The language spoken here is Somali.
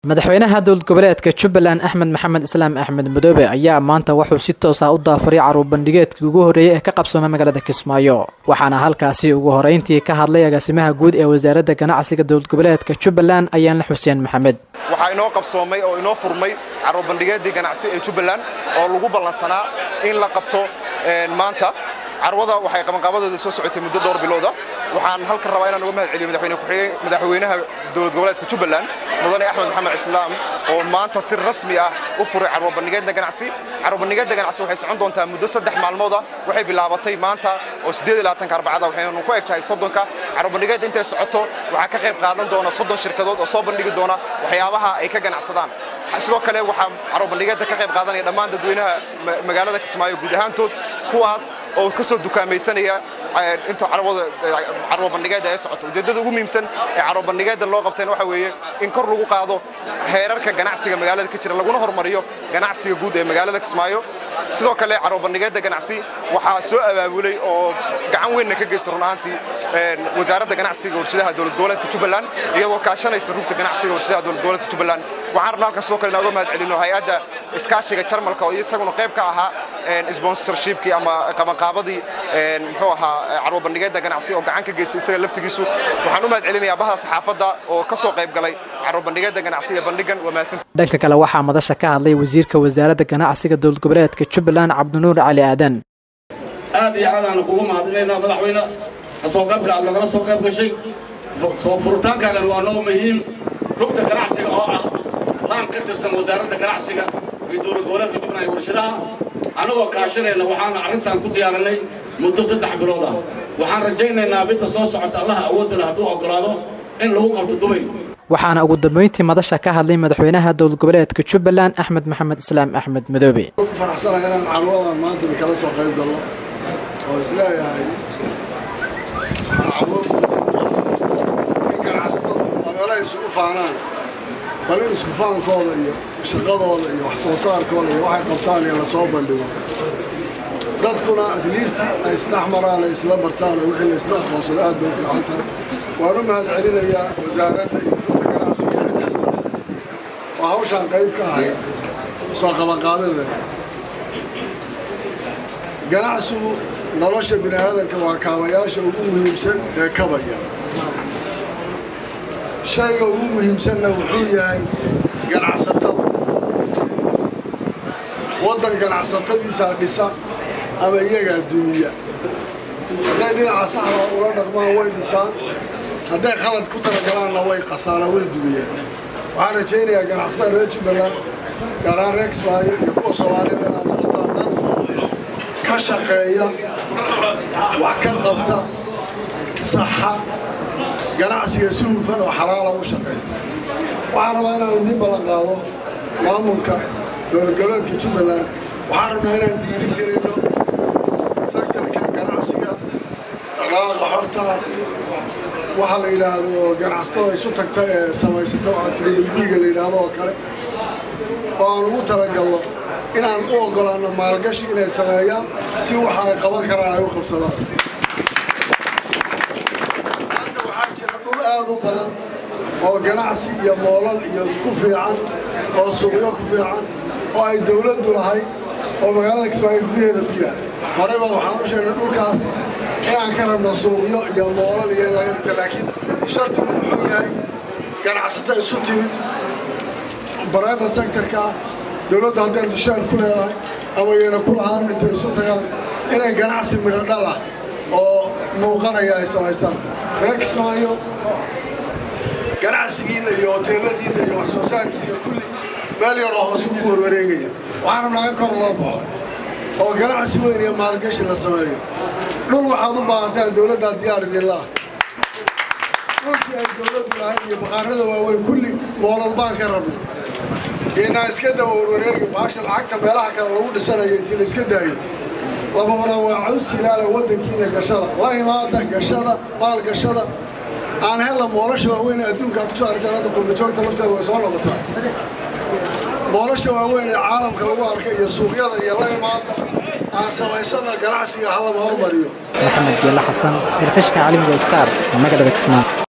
madaxweynaha dowlad goboleedka jubbaland axmed maxamed islaam axmed madoobe ayaa maanta wuxuu si toos ah u daafuray caruur bandhigeedkii ugu horreeyey ee ka qabsoomay magaalada kismaayo waxaana halkaasi ugu horeyntii ka hadlay agaasimaha guud ee wasaaradda ganacsiga dowlad goboleedka jubbaland ayaanle xuseen maxamed waxaa inoo qabsoomay oo inoo furmay caruur bandhigeedii ganacsi ee jubbaland oo lagu ballansanaa in la qabto maanta carwada waxay qabanqaabadeeda soo socotay muddo dhowr bilooda waxaan halkan rabaa inaan uga mahad celiyo madaxweynaha dowlad goboleedka jubbaland mudane axmed maxamed islaam oo maanta si rasmi ah u furay carwo bandhigeedda ganacsi carwo bandhigeedda ganacsi waxay socon doontaa muddo saddex maalmooda waxay bilaabatay maanta oo siddeed iyo labaatanka arbacada waxaynu ku eg tahay soddonka carwo bandhigeedda intay socoto waxaa ka qayb qaadan doona soddon shirkadood oo soo bandhigi doona waxyaabaha ay ka ganacsadaan sidoo kale waxaa carwo bandhigeedda ka qayb qaadanaya dhammaan dadweynaha magaalada kismaayo guud ahaantood kuwaas oo ka soo dukaamaysanaya inta carwo bandhigeedda ee socoto ujeeddada ugu muhiimsan ee carwo bandhigeeddan loo qabteen waxa weeye in kor lagu qaado heerarka ganacsiga magaalada ka jira laguna hormariyo ganacsiga guud ee magaalada kismaayo sidoo kale carwo bandhigeedda ganacsi waxaa soo abaabulay oo gacan weynna ka geysta run ahaantii wasaaradda ganacsiga warshadaha dowlad goboleedka jubbaland iyadoo kaashanaysa rugta ganacsiga warshadaha dowlad goboleedka jubbaland waxaan rabnaa halkan sidoo kale inaan uga mahad celino hay-adda iskaashiga jarmalka oo isaguna qayb ka ahaa sponsorshipkii ama qabanqaabadii muxuu ahaa carwo bandhigeedda ganacsi oo gacan ka geystay isaga laftigiisu waxaan u mahad celinayaa bahda saxaafadda oo ka soo qayb galay carwo bandhigeedda ganacsi ee bandhigan waa mahadsan dhanka kale waxaa madasha ka hadlay wasiirka wasaaradda ganacsiga dowlad goboleedka jubbaland cabdinuur cali aadan aad iyo aadaanu kugu mahadinaynaa madaxweyne kasoo qaybka aad nagala soo qayb gashay soo furitaankaagan waa noo muhiim rugta ganacsiga oo ah laan ka tirsan wasaaradda ganacsiga iyo dowlad goboleedka jubbaland warshadaha annagoo kaashanayna waxaana arrintan ku diyaarinay muddo saddex bilood ah waxaan rajaynaynaa midda soo socota allaha awoodda leh hadduu oggolaado in lagu qabto dubay waxaana ugu dambayntii madasha ka hadlay madaxweynaha dowlad goboleedka jubbaland axmed maxamed islaam axmed madoobe faraxsanahay inaan carwadan maanta kala soo qayb galno oo isleeyahay carwo in ganacsatada waa meelaha isugu faanaan bal in isku faankooda iyo shaqadooda iyo wax soo saarkooda iyo waxay qabtaan iyo lasoo bandhigo dadkuna at least ay isdhex maraan ay isla bartaan oo wixii la isla aqoonsado aad bay u fiican tahay waan u mahad celinayaa wasaaradda iyo rugta ganacsiga cid kasta oo hawshaan qayb ka ahayd soo qabanqaabadeeda ganacsigu nolosha bini aadanka waa kaabayaasha ugu muhiimsan ee kabaya shayga ugu muhiimsanna wuxuu yahay ganacsatada waddan ganacsatadiisaa dhisa ama iyagaa dumiya hadday dhinaca saxda ula dhaqmaan way dhisaan hadday khalad ku talagalaanna way qasaanaan way dumiyaan waxaan rajaynayaa ganacsatada reer jubbaland gaaraan reer kismaayo iyo kuwa soomaalida inaad noqotaan dad ka shaqeeya wax ka qabta saxa ganacsiga si hufan oo xalaala u shaqaysta waxaan rabaa inaan idiin ballan qaado maamulka dowlad goboleedka jubbaland waxaan rabnaa inaan dhiiri gelino sektarka ganacsiga dhaqdhaqaaqa xorta waxaa la yidhaahdo ganacsatada isu tagta ee samaysata waxaa tribilbiga la yidhaahdo oo kale oo aan ugu talagalno inaan u oggolaanno maalgashi inay sameeyaan si waxa ay qaban karaan ay u qabsadaan maanta waxaa jira dhul aad u badan oo ganacsi iyo moolal iyo ku fiican oo suuqyo ku fiican oo ay dawladdu lahayd oo magaalada kismaayo gudaheeda ku yahay horeyba waxaan u sheegnay dhulkaas inaan ka rabno suuqyo iyo moolal iyo laga dhigta laakiin shardigu muxuu yahay ganacsato isu timid private sectorka dawladdu hadday dushaan ku leedahay ama yayna ku lahaan intay isu tagaan inay ganacsi midho dhal ah oo muuqanaya ay samaystaan reer kismaayo ganacsigiinna iyo hoteeladiinna iyo wax soo saarkiina kulli meel yaroo hoos ugu warwareegaya waxaan rabnaa in kor loo baxo oo ganacsi weyn iyo maalgashi la sameeyo dhul waxaad u baahantaan dawladdaa diyaar idinlaah dhulkii ay dawladdu lahayd iyo baqaarada waaweyn kulli moolal baan ka rabnay inaa iska daba warwareegi baasha lacagta meelaha kale lagu dhisanayo intii la iska daayo lababana waa cawsti ilaala waddankiina gashada la imaada gashada maal gashada aan hella moolasha waaweyn ee adduunka aad kusoo aragtaan hadda qurbajoogta lafteeda way soo noqotaa moolasha waaweyn ee caalamka lagu arkay iyo suuqyada iyo la imaada aan samaysana ganacsiga halama hormariyo maxamed geela xasan irfashka caalamiga star magaalada kismaayo